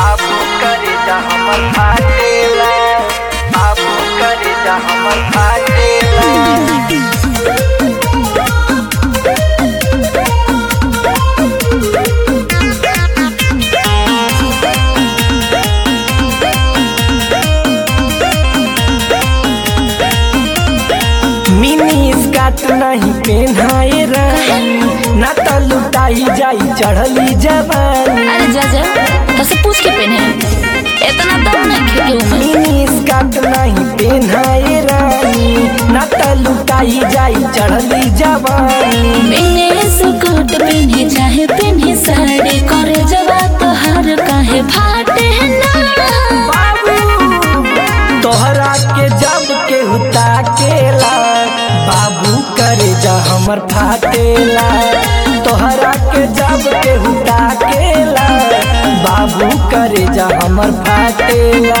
बाबू करे जा हमर फाटेला बाबू करे जा हमर फाटेला मिनी स्कर्ट नहीं पहनाए रानी ना तो लुटाई जाई चढ़ली जवानी अरे जा जा तसे पूछ के पहने इतना दम नहीं खेलू में मिनी स्कर्ट नहीं पहनाए रानी ना तो लुटाई जाई चढ़ली जवानी मैंने सुकूट पहने चाहे पहने साड़ी करे जवा तो हर काहे फाटे ना तोहरा के जब के हुता केला बाबू करे जा हमर फाटेला तोहरा के जब के हुता केला बाबू करे जा हमर फाटेला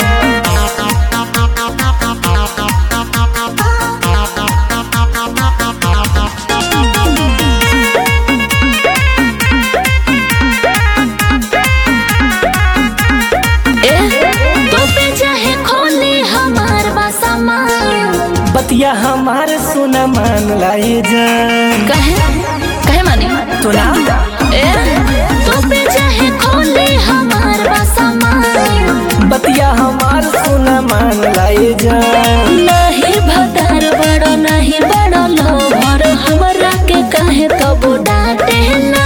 ए तो पे चाहे खोले हमार बासमा बतिया हमार सुना मान लाई जान कहे कहे मानी तो ना ए तो पे चाहे खोले हमार बासमा बतिया हमार सुना मान लाई जान नहीं भतार बड़ो नहीं बड़ो लोभर हमरा के कहे कबो डांटे ना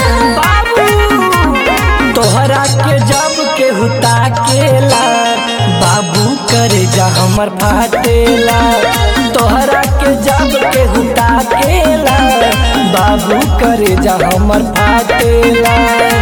तोहरा के जब के हुता केला बाबू करे जा हमर फाटेला तोहरा के जब के हुता केला बाबू करे जा हमर फाटेला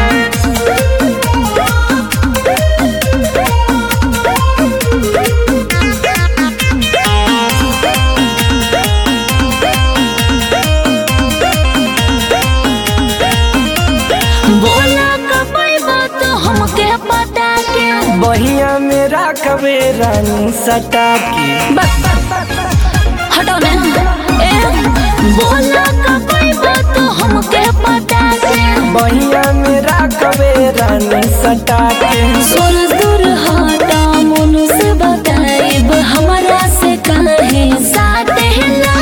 बोला कबै बात हमके पता के बहिया में राखबे रानी सटा के बस हटो ना ए बोला कबै बात हमके पता के बहिया में राखबे रानी सटा के सोरस दूर हटा मोनू से बताइब हमरा से काहे साथे ना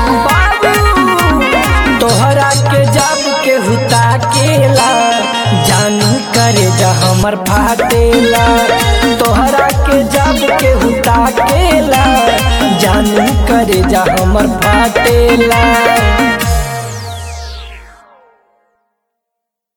तोहरा के जब के हुता केला जानू करे जा हमर फाटेला तोहरा के जब के हुता केला जानू करे जा हमर फाटेला